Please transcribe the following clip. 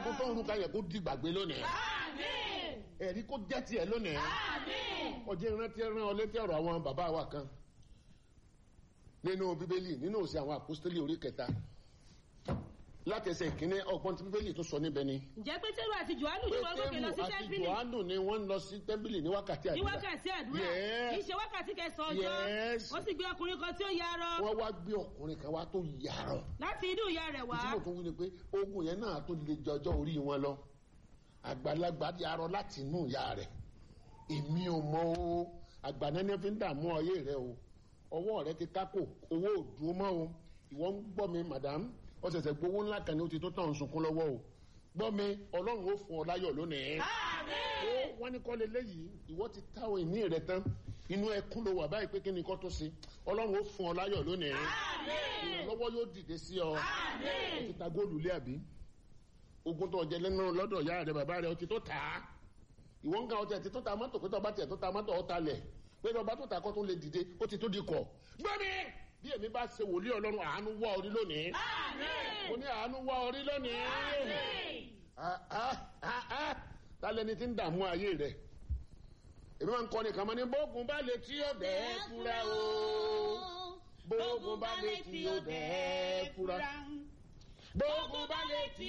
ogun tó ń ruka yẹ kó di gbàgbé lónìí Àmín. ẹ̀rí kó jẹ́ tiẹ̀ lónìí Àmín. ọjọ́ ìrántí ẹran ọ létí ọ̀rọ̀ àwọn bàbá wa kan nínú bíbélì nínú òsì àwọn àpòstélì orí kẹta láti ẹsẹ̀ ìkíní ọgbọ́n tí bíbélì tó sọ níbẹ̀ ni. ǹjẹ́ pétérù àti johannu tí wọ́n gòkè lọ sí pétérù àti tẹ́ḿpìlì johannu ni wọ́n ń lọ sí tẹ́ḿpìlì ní wákàtí ní àdúrà wákàtí àdúrà Yes. kì í ṣe wákàtí kẹsàn-án ọjọ́ Yes. ó sì gbé ọkùnrin kan tí ó yarọ wọ́n wá gbé ọkùnrin kan wá tó yàrá láti inú ìyá rẹ̀ wá tí mo tún wí ni pé ogun yẹn náà tó le jọjọ́ orí wọn lọ àgbàlagbà yarọ láti inú ìyá rẹ̀ èmi ò mọ o àgbànẹ́ni fi ń dààmú ọyẹ rẹ o ọwọ́ rẹ ti kákò owó ò dúró mọ́ o ìwọ ń gbọ́ mi madam ó ṣẹ̀ṣẹ̀ gbowó ńlá kan ní o ti tó tàn sunkún lọ́wọ́ o gbọ́ mi ọlọ́run ó fún ọ láyọ̀ lónìí ó wọ́n ní kọ́lé léyìí ìwọ ti táwọn ìní rẹ tán inú ẹkún ló wà báyìí pé kí ni kọ́ tó ṣe ọlọ́run ó fún ọ láyọ̀ lónìí ìrànlọ́wọ́ yóò dìde sí ọ ó ti ta góòlù lé àbí ogun tó jẹ lẹ́nu lọ́dọ̀ ìyá rẹ bàbá rẹ ó ti tó tà á ìwọ ń ga ọtí ẹtì tó ta mọ́tò pé tọba tiẹ̀ tó ta mọ́tò ọ̀ta lẹ̀ pé tọba tó ta kọ́ tó lè dìde ó ti tó di kọ̀ gbọ́mi bí èmi bá ṣe wòlíì ọlọ́run àánú wá orí lónìí mo ní àánú wá orí lónìí Ah, ah, ah, ah. tálẹ́ni tí ń dààmú ayé rẹ̀ èmi máa ń kọ́ nìkan mọ́ ní bógun bá lè tí ó dẹ́ fúra o bógun bá lè tí ó dẹ́ fúra bógun bá lè tí